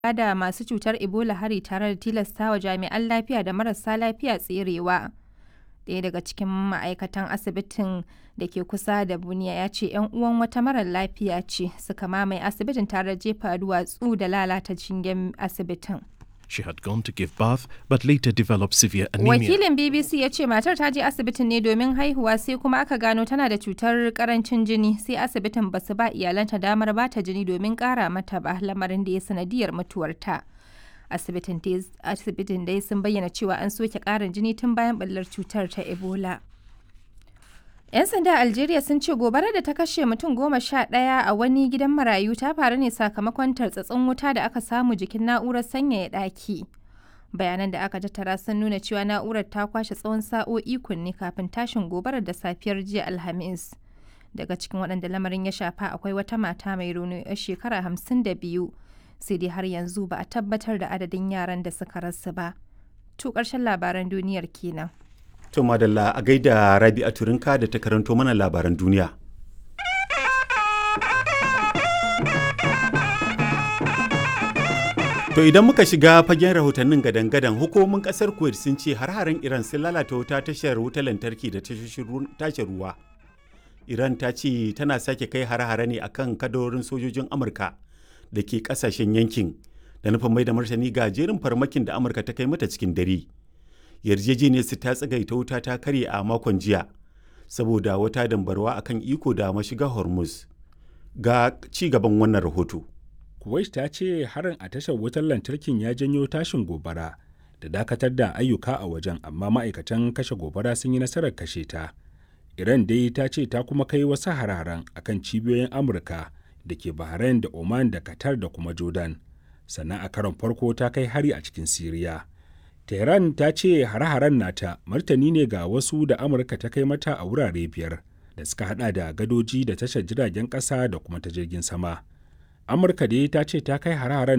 da masu cutar Ebola hari tare da tilastawa jami'an lafiya da marasa lafiya tserewa. Ɗaya daga cikin ma'aikatan asibitin da ke kusa da Bunia ya ce 'yan uwan wata marar lafiya ce suka mamaye asibitin tare da jefa duwatsu da lalata shingen asibitin. She had gone to give birth but later developed severe anemia. Wakilin BBC ya ce matar ta je asibitin ne domin haihuwa sai kuma aka gano tana da cutar karancin jini sai asibitin ba su ba iyalanta damar ba ta jini domin kara mata ba lamarin da ya sanadiyar mutuwarta. Asibitin dai sun bayyana cewa an soke karin jini tun bayan ɓallar cutar ta Ebola. 'Yan sanda Algeria sun ce gobarar da ta kashe mutum goma sha ɗaya a wani gidan marayu ta faru ne sakamakon tartsatsin wuta da aka samu jikin na'urar sanyaya ɗaki. Bayanan da aka tattara sun nuna cewa na'urar ta kwashe tsawon sa'o'i kunne kafin tashin gobarar da safiyar jiya Alhamis. Daga cikin waɗanda lamarin ya shafa akwai wata mata mai rauni 'yar shekara hamsin da biyu. Sai dai har yanzu ba a tabbatar da adadin yaran da suka rasu ba. To ƙarshen labaran duniyar kenan. To madalla a gaida Rabi a Turinka da ta karanto mana labaran duniya. To idan muka shiga fagen rahotannin gadan-gadan hukumomin kasar Kuwait sun ce har-haren Iran sun lalata wuta tashar wutar lantarki da tashar ruwa. Iran ta ce tana sake kai har-hare ne akan kadorin sojojin Amurka da ke kasashen yankin da nufin mai da martani ga jerin farmakin da Amurka ta kai mata cikin dare. yarjejeniyar su ta tsagaita wuta ta karye a makon jiya saboda wata dambarwa akan iko da mashiga hormuz ga ci gaban wannan rahoto kuwait ta ce harin a tashar wutar lantarkin ya janyo tashin gobara da dakatar da ayyuka a wajen amma ma'aikatan kashe gobara sun yi nasarar kashe ta iran dai ta ce ta kuma kai wasu hararen akan cibiyoyin amurka da ke bahrain da oman da qatar da kuma jordan sannan a karon farko ta kai hari a cikin siriya Tehran ta ce hare-haren nata martani ne ga wasu da Amurka ta kai mata a wurare biyar da suka hada da gadoji da tashar jiragen ƙasa da kuma ta jirgin sama. Amurka dai ta ce ta kai hare-haren